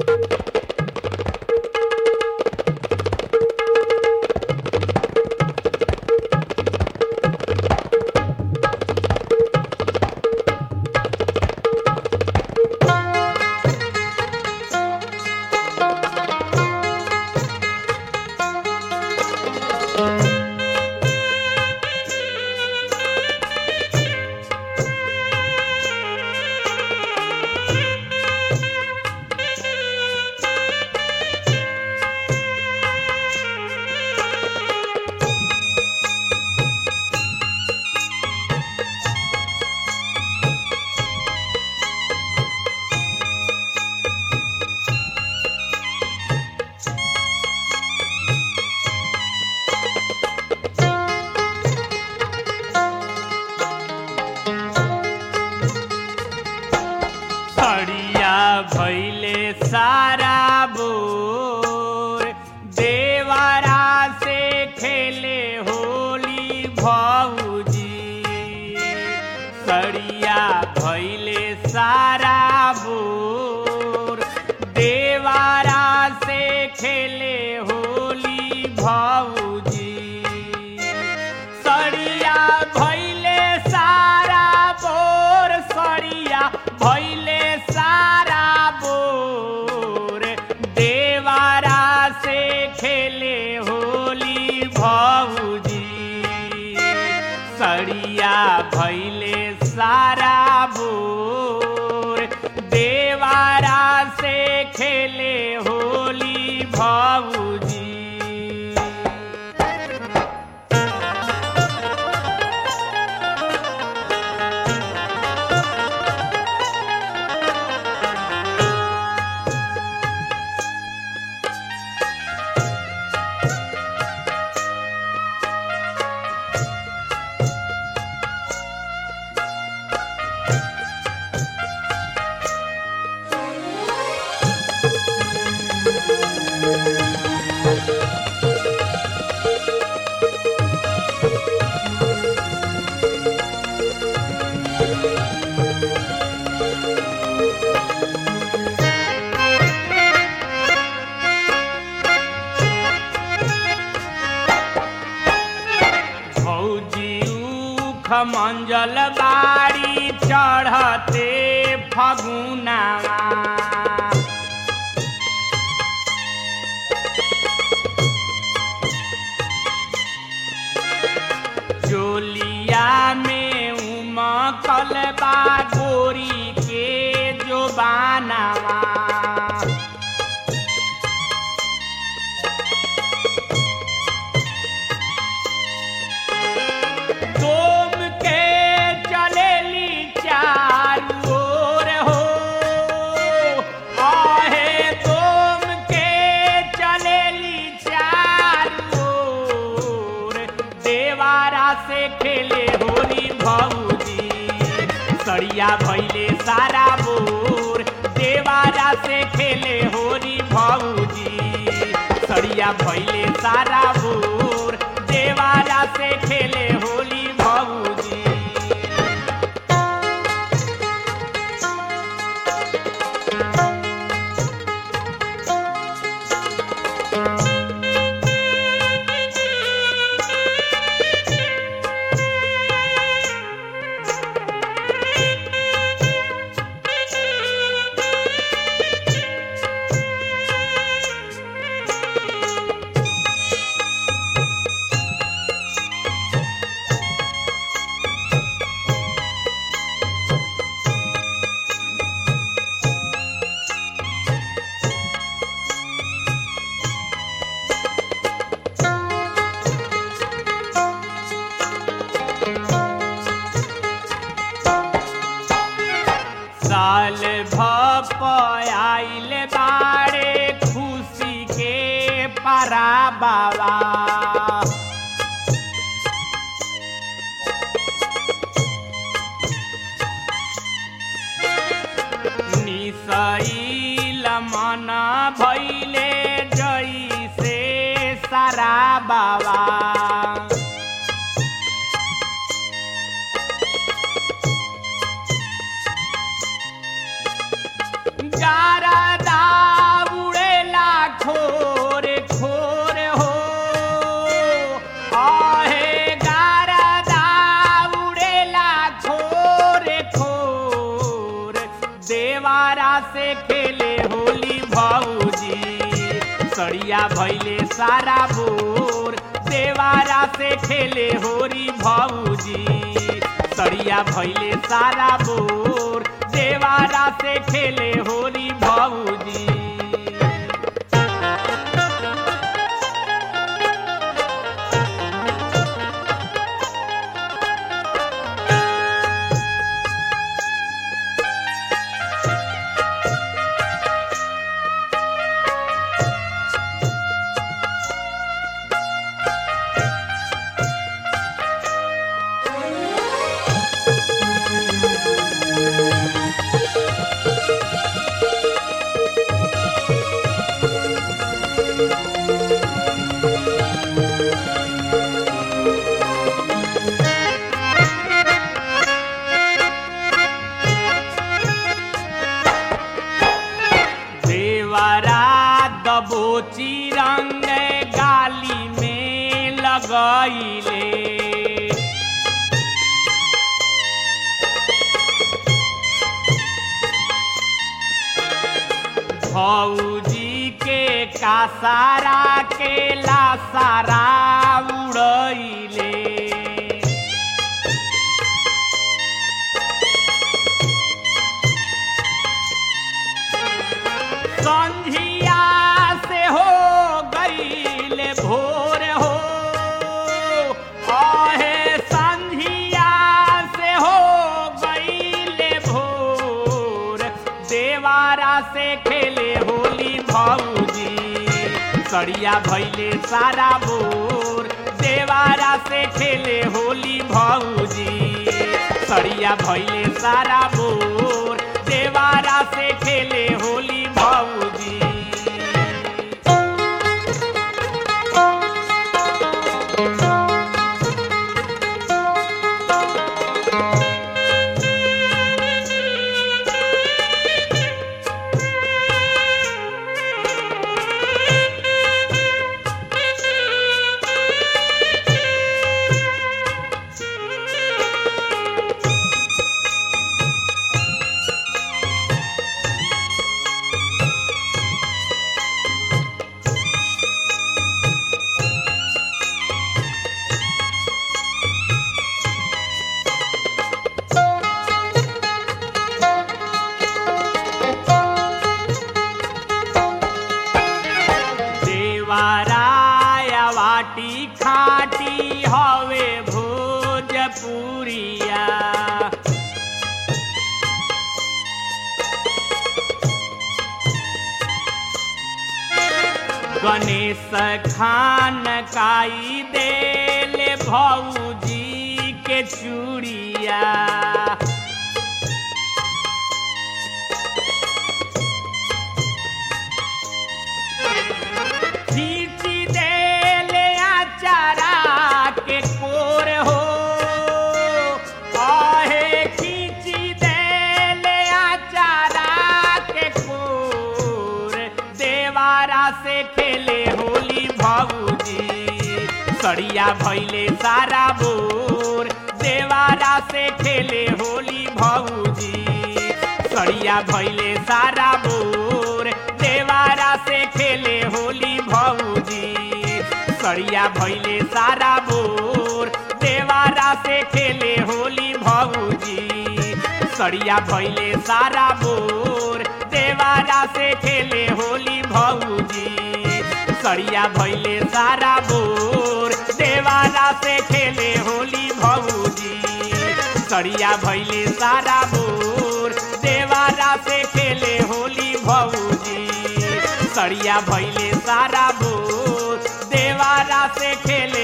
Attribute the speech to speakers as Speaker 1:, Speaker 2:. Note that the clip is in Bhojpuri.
Speaker 1: सड़िया भैले सारा बोर देवारा से खेले होली भौजी सड़िया भैले सारा बोर देवारा से खेले होली भौजी सड़िया भैले सारा बोर सड़िया भैले सारा बोर देवारा से खेले होली भौजी सड़िया भैले सारा बोर देवारा से खेले होली भौजी भौजी उख मंजल बाड़ी चढ़ते फगुनावा जोलिया में उमकल बा गोरी के जो बानावा दोम के चलेली चारू ओर हो आहे दोम के चलेली चारू ओर देवारा से खेले होली भौजी सड़िया भैले सारा बोर देवारा से खेले होली भौजी सड़िया भैले सारा बोर देवारा से खेले होली भौजी साल भप आइल बाड़े खुशी के परा बाबा निसैल मन भैले जैसे सारा बाबा गारदा भौजी सड़िया भैले सारा बोर देवारा से खेले होरी भौजी सड़िया भैले सारा बोर देवारा से खेले होरी भौजी देवरा दबोची रंग गाली में लगैले भौजी के कासारा के लासारा उड़ैले संझिया से हो गईले भोर हो आहे संझिया से हो गईले भोर देवारा से खेले होली भौजी सड़िया भैले सारा बोर देवारा से खेले होली भौजी सड़िया भैले सारा बोर देवारा से खेले होली भौजी देवाराया वाटी खाटी हवे भोजपुरिया गणेश खान काई देले भौजी के चूड़िया खींची देले आचारा के कोर हो आहे खींची देले आचारा के कोर देवारा से खेले होली भौजी सड़िया भैले सारा बोर देवारा से खेले होली भौजी सड़िया भैले सारा बोर देवारा से खेले होली भौजी सड़िया भैले सारा बोर देवारा से खेले होली भौजी सड़िया भैले सारा बोर देवारा से खेले होली भौजी सड़िया भैले सारा बोर देवारा से खेले होली भौजी सड़िया भैले सारा बोर देवारा से खेले होली भौजी सड़िया भैले सारा बोर देवारा से खेले